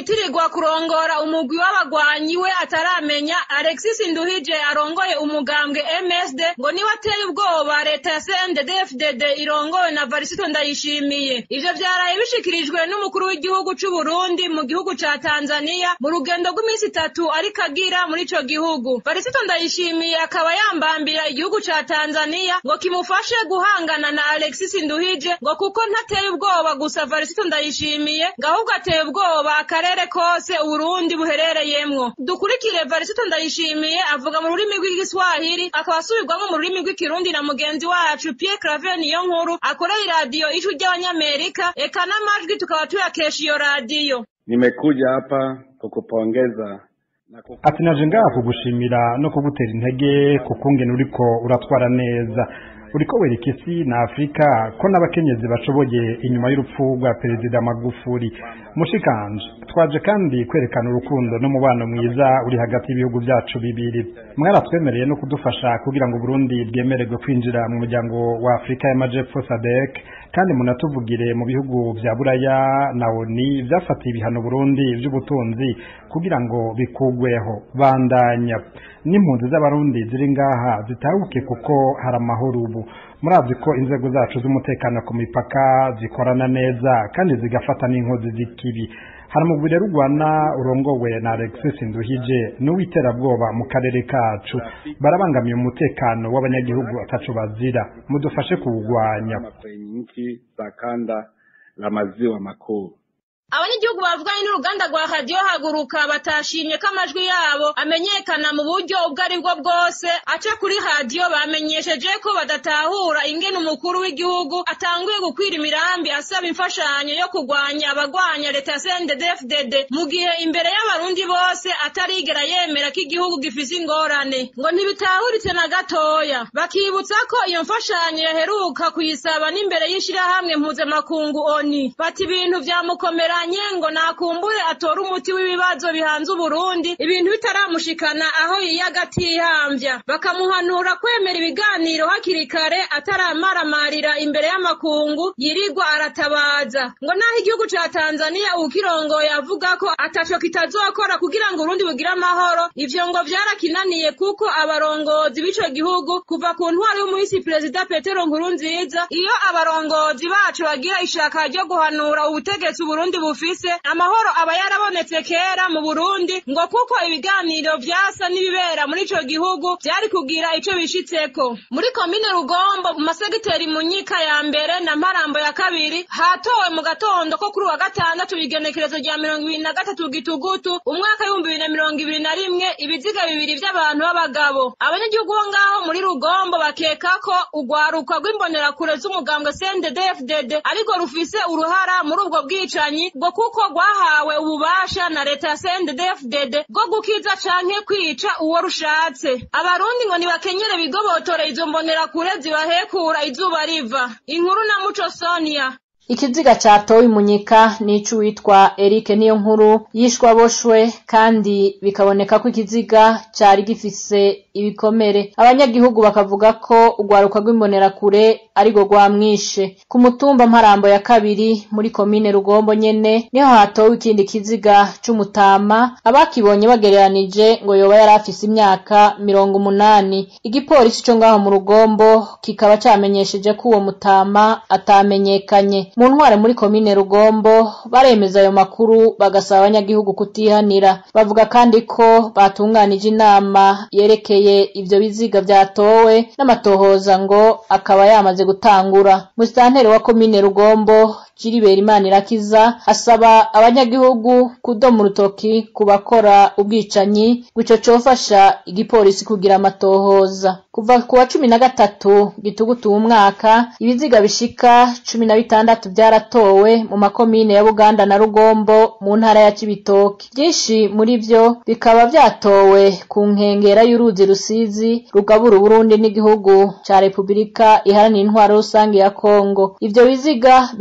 yitirirwa kurongora umugwi w'abagwanyi we ataramenya Alexis Nduhije arongoye umugambwe MSD ngo niwe ateye ubwoba leta ya CNDD-FDD irongowe na Varisito Ndayishimiye ivyo vyaraye bishikirijwe n'umukuru w'igihugu c'u Burundi mu gihugu ca Tanzania mu rugendo rw'iminsi itatu ariko agira muri ico gihugu Varisito Ndayishimiye akaba yambambira igihugu ca Tanzania ngo kimufashe guhangana na Alexis Nduhije ngo kuko ntateye ubwoba gusa Varisito Ndayishimiye ngo ahubwo ateye ubwoba akarere kose Uburundi buherereyemwo dukurikire Varisito Ndayishimiye avuga mu rurimi rw'igiswahili akaba asubirwamo mu rurimi rw'ikirundi na mugenzi wacu Pierre Claver niyo nkuru akorera iradiyo ijwi ry'abanyamerika eka n'amajwi tukaba tuyakesha iyo radiyo Nimekuja hapa kukupongeza na kuku... ati naje ngaha kugushimira no kugutera intege kukungene uriko uratwara neza uriko wereka isi na afurika ko n'abakenyezi bashoboye inyuma y'urupfu rwa perezida magufuri mushikanje twaje kandi kwerekana urukundo n'umubano mwiza uri hagati y'ibihugu byacu bibiri mwaratwemereye no kudufasha kugira ngo Burundi bwemererwe kwinjira mu muryango wa Afurika y'Amajepfo SADC kandi munatuvugire mu bihugu vya Buraya na ONU vyafatiye ibihano Burundi vy'ubutunzi kugira ngo bikugweho bandanya n'impunzi z'abarundi ziri ngaha zitahuke kuko hari amahoro ubu murazi ko inzego zacu z'umutekano ku mipaka zikorana neza kandi zigafata n'inkozi z'ikibi hari umugwi rero urwana urongowe na Alexis Nduhije n'uwiterabwoba mu karere kacu barabangamiye umutekano w'abanyagihugu ataco bazira mudufashe kuwugwanya kwenye nchi za kanda la maziwa makuu abanyagihugu bavuganye n'uruganda rwa radiyo haguruka batashimye ko amajwi yabo amenyekana mu buryo ubwo ari bwo bwose aca kuri radiyo bamenyesheje ko badatahura ingene umukuru w'igihugu atanguye gukwira imirambi asaba imfashanyo yo kurwanya abagwanya leta ya CNDD-FDD mu gihe imbere y'abarundi bose atarigera yemera ko igihugu gifise ingorane ngo ntibitahuritse na gatoya bakibutsa ko iyo mfashanyo yaheruka kuyisaba n'imbere y'ishirahamwe mpuzamakungu ONU bati ibintu vyamukomera yanye ngo nakumbure atore umuti w'ibibazo bihanze Uburundi ibintu bitaramushikana aho yiyaga atihambya bakamuhanura kwemera ibiganiro hakiri kare ataramaramarira imbere y'amakungu yirirwa aratabaza ngo naho igihugu ca Tanzania ukirongoye avuga ko ataco kitazokora kugira ngo Urundi bugire amahoro ivyo ngo vyarakinaniye kuko abarongozi b'ico gihugu kuva ku ntwari y'umuhisi perezida Petero Nkurunziza iyo abarongozi bacu bagira ishaka ryo guhanura ubutegetsi Uburundi bufise amahoro aba yarabonetse kera mu Burundi ngo kuko ibiganiro vyasa n'ibibera muri ico gihugu vyari kugira ico bishitseko muri komine Rugombo mu masegiteri Munyika ya mbere na Mparambo ya kabiri hatowe mu gatondo ko kuri wa gatandatu igenekerezo rya mirongo ibiri na gatatu gitugutu umwaka w'ibihumbi bibiri na mirongo ibiri na rimwe ibiziga bibiri vy'abantu b'abagabo abanyagihugu bo ngaho muri Rugombo bakeka ko urwaruka rw'imbonerakure z'umugambwe CNDD-FDD ariko rufise uruhara muri ubwo bwicanyi bwo kuko rwahawe ububasha na leta ya CNDD-FDD bwo gukiza canke kwica uwo rushatse abarundi ngo nibakenyere bigobotore izo mbonerakure zibahekura izuba riva inkuru na muco Sonia ikiziga catowe imunyika nico witwa Eric niyo nkuru yishwa boshwe kandi bikaboneka ko ikiziga cari gifise ibikomere abanyagihugu bakavuga ko urwaruka rw'imbonerakure ariko rwamwishe ku mutumba mparambo ya kabiri muri komine rugombo nyene niho hatowe ikindi kiziga c'umutama abakibonye bagereranije ngo yoba yari afise imyaka mirongo umunani igipolisi co ngaho mu rugombo kikaba camenyesheje ko uwo mutama atamenyekanye mu ntware muri komine rugombo baremeza ayo makuru bagasaba abanyagihugu kutihanira bavuga kandi ko batunganije inama yerekeye ivyo biziga vyatowe n'amatohoza ngo akaba yamaze gutangura musitanteri wa komine rugombo jiribera imana irakiza asaba abanyagihugu kudoma urutoki ku bakora ubwicanyi gwico cofasha igipolisi kugira amatohoza kuva ku wa cumi na gatatu gitugutu umwaka ibiziga bishika cumi na bitandatu vyaratowe mu makomine ya buganda na rugombo mu ntara ya cibitoke vyinshi muri vyo bikaba vyatowe ku nkengera y'uruzi rusizi rugabura uburundi n'igihugu ca repubulika iharanira intwaro rusange ya kongo ivyo biziga bikaba bitowe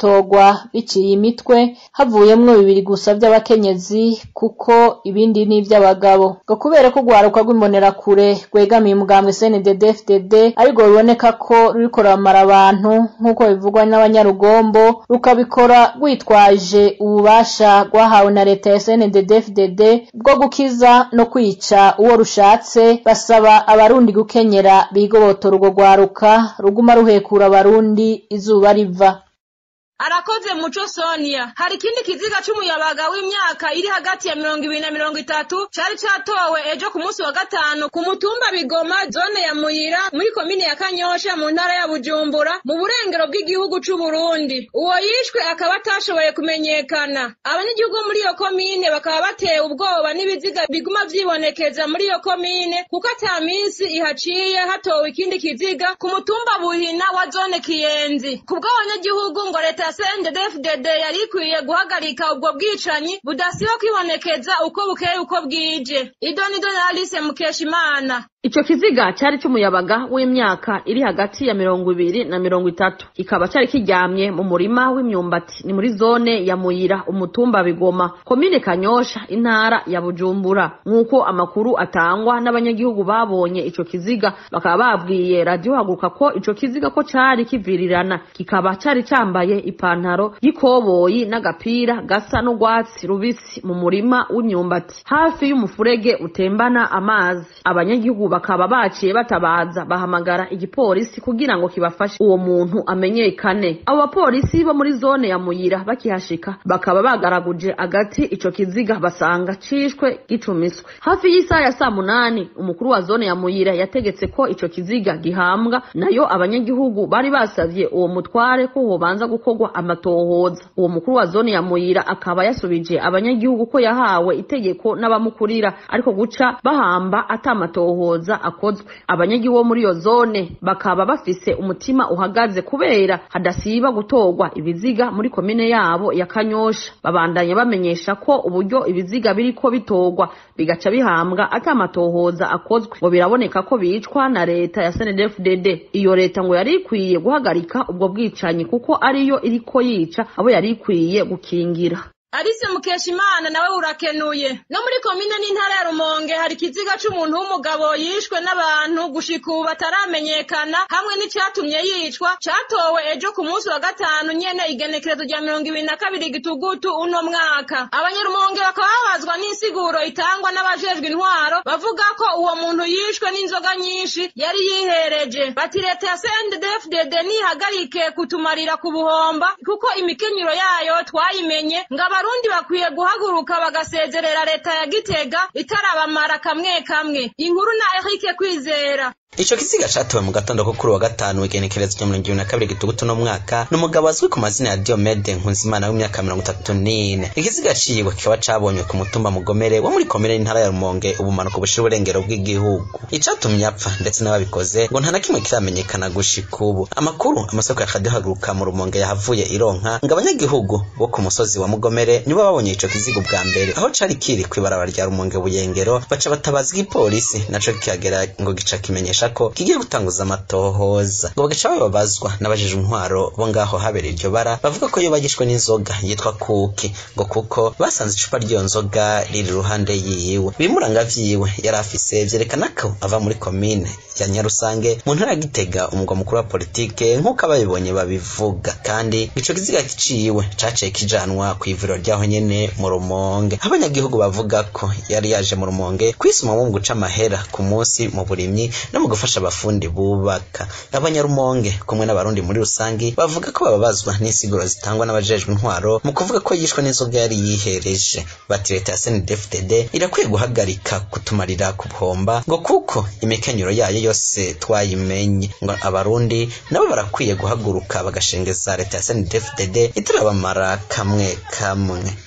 batogwa biciye imitwe havuyemwo bibiri gusa vy'abakenyezi kuko ibindi ni ivy'abagabo ngo kubera ko urwaruka rw'imbonerakure rwegamiye umugambwe CNDD-FDD ariko biboneka ko ruriko ruramara abantu nk'uko bivugwa n'abanyarugombo rukabikora rwitwaje ububasha rwahawe na leta ya CNDD-FDD bwo gukiza no kwica uwo rushatse basaba abarundi gukenyera bigobotora urwo rwaruka ruguma ruhekura abarundi izuba riva arakoze muco sonia hari ikindi kiziga c'umuyabaga w'imyaka iri hagati ya mirongo ibiri na mirongo itatu cari catowe ejo ku munsi wa gatanu ku mutumba bigoma zone ya muyira muri komine ya kanyosha mu ntara ya bujumbura mu burengero bw'igihugu c'uburundi uwo yishwe akaba atashoboye kumenyekana abanyagihugu muri iyo komine bakaba batewe ubwoba n'ibiziga biguma vyibonekeza muri iyo komine kuko ata minsi ihaciye hatowe ikindi kiziga ku mutumba buhina wa zone kiyenzi kubw'abanyagihugu ngo leta ya CNDD-FDD yari ikwiye guhagarika ubwo bwicanyi budasiba kwibonekeza uko bukeye uko bwije idonido na Alice Mukeshimana Ico kiziga cari c'umuyabaga w'imyaka iri hagati ya mirongo ibiri na mirongo itatu kikaba cari kiryamye mu murima w'imyumbati ni muri zone ya Muyira umutumba Bigoma komine Kanyosha intara ya Bujumbura nk'uko amakuru atangwa n'abanyagihugu babonye ico kiziga bakaba babwiye radio haguruka ko ico kiziga ko cari kivirirana kikaba cari cambaye ipantaro y'ikoboyi n'agapira gasa n'urwatsi rubisi mu murima w'imyumbati hafi y'umufurege utembana amazi abanyagihugu bakaba baciye batabaza bahamagara igipolisi kugira ngo kibafashe uwo muntu amenyekane abo bapolisi bo muri zone ya muyira bakihashika bakaba bagaraguje agati ico kiziga basanga cishwe gicumiswe hafi y'isaha ya saa munani umukuru wa zone ya muyira yategetse ko ico kiziga gihambwa nayo abanyagihugu bari basavye uwo mutware ko hobanza gukorwa amatohoza uwo mukuru wa zone ya muyira akaba yasubije abanyagihugu ko yahawe itegeko n'abamukurira ariko guca bahamba atamatohoza akozwe abanyagihugu bo muri iyo zone bakaba bafise umutima uhagaze kubera hadasiba gutorwa ibiziga muri komine yabo ya kanyosha babandanya bamenyesha ko uburyo ibiziga biriko bitorwa bigaca bihambwa atamatohoza akozwe ngo biraboneka ko bicwa na leta ya SNDD-FDD iyo leta ngo yari ikwiye guhagarika ubwo bwicanyi kuko ariyo iriko yica abo yari ikwiye gukingira Alice Mukeshimana nawe urakenuye no muri komine n'intara ya Rumonge hari ikiziga c'umuntu w'umugabo yishwe n'abantu gushika ubu bataramenyekana hamwe n'icatumye yicwa catowe ejo ku munsi wa gatanu nyene igenekerezo rya mirongo ibiri na kabiri gitugutu uno mwaka abanyarumonge bakaba babazwa n'insiguro itangwa n'abajejwe intwaro bavuga ko uwo muntu yishwe n'inzoga nyinshi yari yihereje bati leta ya CNDD-FDD nihagarike kutumarira ku buhomba kuko imikenyero yayo twayimenye ngo abarundi bakwiye guhaguruka bagasezerera leta ya Gitega itarabamara kamwe kamwe inkuru na Eric Kwizera Ico kiziga catowe mu gatondo ko kuri wa gatanu igenekerezo rya mirongo ibiri na kabiri gitugutu no mwaka ni umugabo azwi ku mazina ya Diomede Nkunzimana w'imyaka mirongo itatu n'ine ikiziga ciwe kikaba cabonywe ku mutumba mugomere wo muri komine y'intara ya Rumonge ubumanuko bushira uburengero bw'igihugu icatumye apfa ndetse n'ababikoze ngo nta na kimwe kiramenyekana gushika ubu amakuru amasoko ya radio haguruka mu Rumonge yahavuye ironka ngo abanyagihugu bo ku musozi wa mugomere nibo babonye ico kiziga ubwa mbere aho cari kiri kw'ibarabara rya Rumonge buyengero baca batabaza igipolisi naco kikagera ngo gica kimenyesha ko kigiye gutanguza amatohoza ngo bagaca bababazwa n'abajejwe intwaro bo ngaho habereye iryo bara bavuga ko iyo bagishwe n'inzoga yitwa kuki ngo kuko basanze icupa ry'iyo nzoga riri iruhande yiwe ibimuranga vyiwe yari afise vyerekana ko ava muri komine ya nyarusange mu ntara ya gitega umugwa mukuru wa politike nk'uko ababibonye babivuga kandi ico kiziga ciwe caciye kijanwa kw'ivuriro ryaho nyene mu rumonge abanyagihugu bavuga ko yari yaje mu rumonge kwisumamwo mu guca amahera ku munsi mu burimyi no mu gufasha abafundi bubaka abanyarumonge kumwe n'abarundi muri rusangi bavuga ko bababazwa n'insiguro zitangwa n'abajejwe intwaro mu kuvuga ko yishwe n'inzoga yari yihereje bati leta ya SNDD-FDD irakwiye guhagarika kutumarira ku buhomba ngo kuko imikenyero yayo yose twayimenye ngo abarundi nabo barakwiye guhaguruka bagashengeza leta ya SNDD-FDD itarabamara kamwe kamwe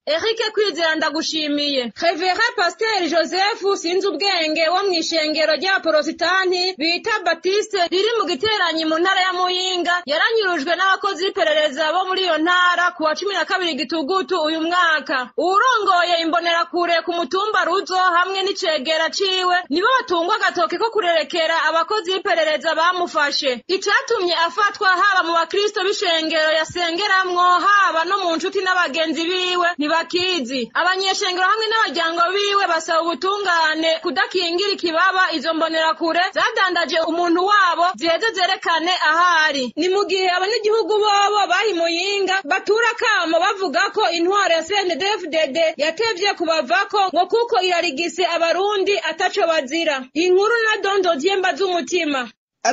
Eric Kwizera ndagushimiye Revera Pasteur Joseph sinzi ubwenge wo mw'ishengero rya Porositanti bita Baptiste riri mu giteranyi mu ntara ya Muyinga yaranyurujwe n'abakozi b'iperereza bo muri iyo ntara ku wa cumi na kabiri gitugutu uyu mwaka uwurongoye imbonerakure ku mutumba Ruzo hamwe n'icegera ciwe nibo batungwa agatoke ko kurerekera abakozi b'iperereza bamufashe icatumye afatwa haba mu bakristo b'ishengero yasengeramwo haba no mu nshuti n'abagenzi biwe ntibakizi abanyeshengero hamwe n'abaryango biwe basaba ubutungane kudakingira ikibaba izo mbonerakure zadandaje umuntu wabo ziheze zerekane ahari ni mu gihe abanyagihugu bobo bahimuyinga batura kamo bavuga ko intwaro ya CNDD-FDD yatevye kubavako ngo kuko irarigise abarundi ataco bazira inkuru na dondo dyemba z'umutima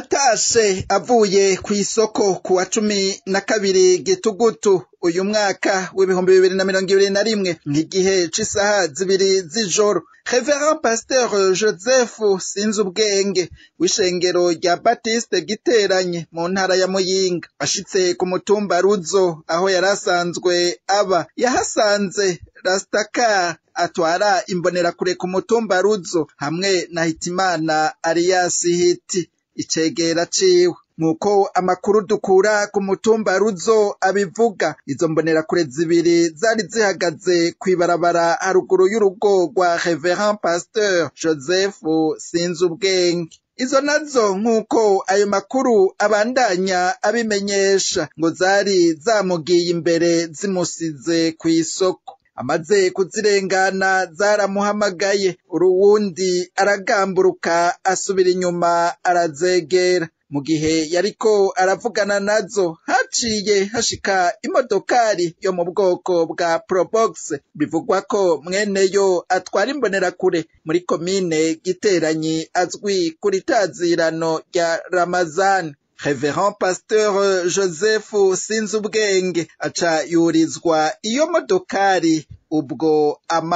atashe avuye ku isoko ku wa cumi na kabiri gitugutu uyu mwaka w'ibihumbi bibiri na mirongo ibiri na rimwe nk'igihe c'isaha zibiri z'ijoro Reverend Pasteur Joseph Sinzubwenge w'ishengero rya Baptiste Giteranye mu ntara ya Muyinga ashitse ku mutumba Ruzo aho yari asanzwe aba yahasanze Rastakar atwara imbonerakure ku mutumba Ruzo hamwe na Hitimana Arias Hiti icegera ciwe nk'uko amakuru dukura ku mutumba ruzo abivuga izo mbonerakure zibiri zari zihagaze kw'ibarabara haruguru y'urugo rwa reverend pasteur joseph sinzubwenge izo nazo nk'uko ayo makuru abandanya abimenyesha ngo zari zamugiye imbere zimusize ku isoko amaze kuzirengana zaramuhamagaye uruwundi aragamburuka asubira inyuma arazegera mu gihe yariko aravugana nazo haciye hashika imodokari yo mu bwoko bwa probox bivugwa ko mweneyo atwara imbonerakure muri komine giteranyi azwi kuri tazirano rya ramazani Reverend Pasteur Joseph Sinzubwenge aca yurizwa iyo modokari ubwo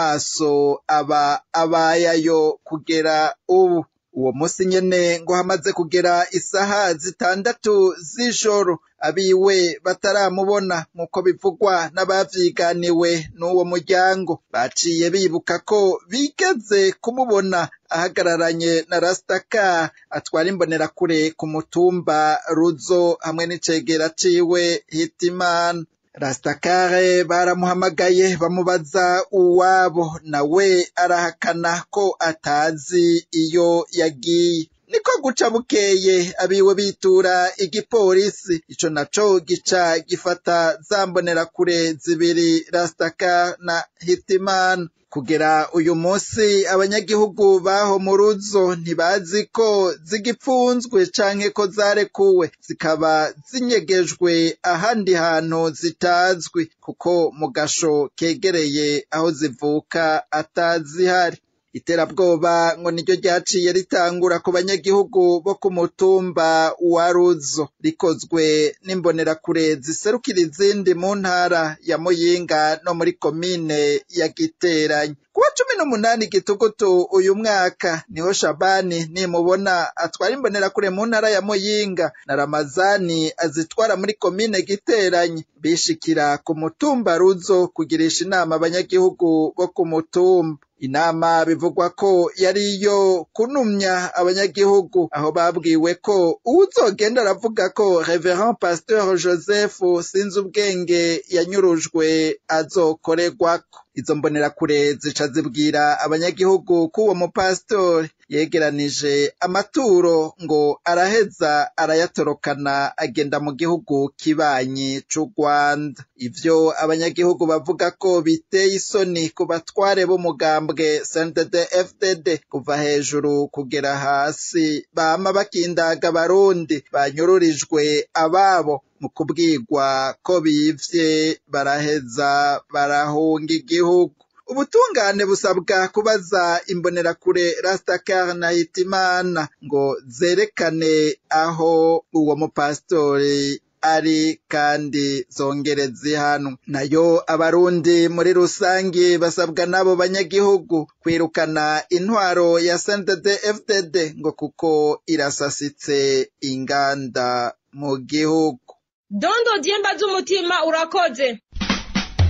amaso aba abayayo kugera ubu uwo munsi nyene ngo hamaze kugera isaha zitandatu z'ijoro abiwe bataramubona nk'uko bivugwa n'abavyiganiwe n'uwo muryango baciye bibuka ko bigeze kumubona ahagararanye na Rastakar atwara imbonerakure ku mutumba Ruzo hamwe n'icegera ciwe Hitimana Rastakare baramuhamagaye bamubaza uwabo nawe arahakana ko atazi iyo yagiye niko guca bukeye abiwe bitura igipolisi ico naco gica gifata za mbonerakure zibiri Rastakar na Hitimana kugera uyu munsi abanyagihugu baho mu ruzo ntibazi ko zigipfunzwe canke ko zarekuwe zikaba zinyegejwe ahandi hantu zitazwi kuko mu gasho kegereye aho zivuka atazihari iterabwoba ngo niryo ryaciye ritangura ku banyagihugu bo ku mutumba wa ruzo rikozwe n'imbonerakure ziserukira izindi mu ntara ya muyinga no muri komine ya giteranyi kuwa cumi n'umunani gitugutu uyu mwaka niho shabani nimubona atwara imbonerakure mu ntara ya muyinga na ramazani azitwara muri komine giteranyi bishikira ku mutumba ruzo kugirisha inama abanyagihugu bo ku mutumba inama bivugwa ko yari iyo kunumya abanyagihugu aho babwiwe ko uwuzogenda aravuga ko reverend pasteur joseph sinzi ubwenge yanyurujwe azokorerwako izo mbonerakure zica zibwira abanyagihugu ko uwo mupasitori yegeranije amaturo ngo araheza arayatorokana agenda mu gihugu kibanyi c'u Rwanda ivyo abanyagihugu bavuga ko biteye isoni ku batware b'umugambwe CNDD FDD kuva hejuru kugera hasi bama bakindaga abarundi banyururijwe ababo mu kubwirwa ko bivye baraheza barahunga igihugu ubutungane busabwa kubaza imbonerakure Rastakar na Hitimana ngo zerekane aho uwo mupasitori ari kandi zongere zihanwe nayo abarundi muri rusangi basabwa n'abo banyagihugu kwirukana intwaro ya CNDD FDD ngo kuko irasasitse inganda mu gihugu dondo dyemba z'umutima urakoze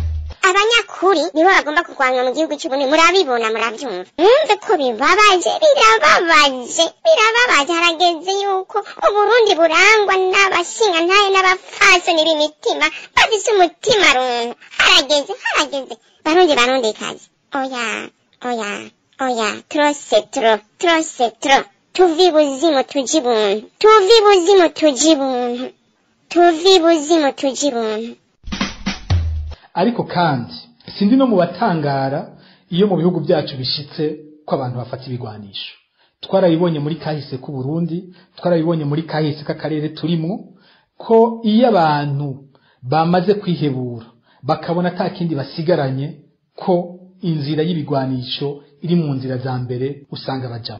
abanyakuri nibo bagomba kurwanywa mu gihugu cy'uburundi murabibona murabyumva mwumve ko bibabaje birababaje birababaje harageze yuko uburundi burangwa n'abashingantahe n'abapfasoni b'imitima bafise umutima runtu harageze harageze barundi barundikazi oya oya oya trose tro trose tro tuvi buzimu tuji buntu tuvi buzimu tuji buntu tuvi buzimu tuji buntu ariko kandi sindi no mu batangara iyo mu bihugu byacu bishitse ko abantu bafata ibigwanisho twarabibonye muri kahise k'u Burundi twarabibonye muri kahise k'akarere turimwo ko iyo abantu bamaze kwihebura bakabona ata kindi basigaranye ko inzira y'ibigwanisho iri mu nzira za mbere usanga bajamo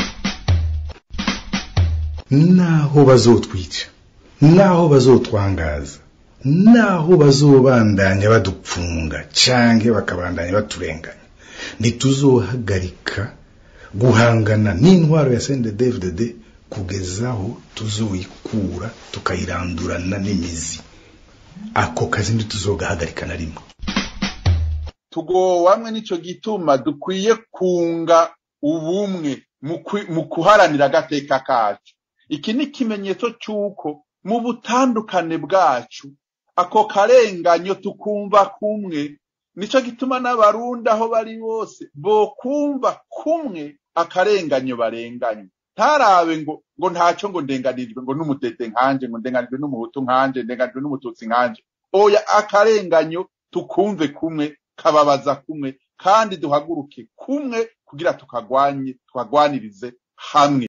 naho bazotwica naho bazotwangaza naho bazobandanya badupfunga canke bakabandanya baturenganya ntituzohagarika guhangana n'intwaro ya CNDD-FDD kugezaho tuzoyikura tukayirandurana n'imizi ako kazi ntituzogahagarika na rimwe tugowamwe nico gituma dukwiye kunga ubumwe mu kuharanira agateka kacu iki ni ikimenyetso cy'uko mu butandukane bwacu ako karenganyo tukumva kumwe nico gituma n'abarundi aho bari bose bokumva kumwe akarenganyo barenganye ntarabe ngo ngo ntacyo ngo ndenganirijwe ngo n'umutete nkanje ngo ndenganijwe n'umuhutu nkanje ndenganijwe n'umututsi nkanje oya akarenganyo tukumve kumwe kababaza kumwe kandi duhaguruke kumwe kugira tukagwanye tukagwanirize hamwe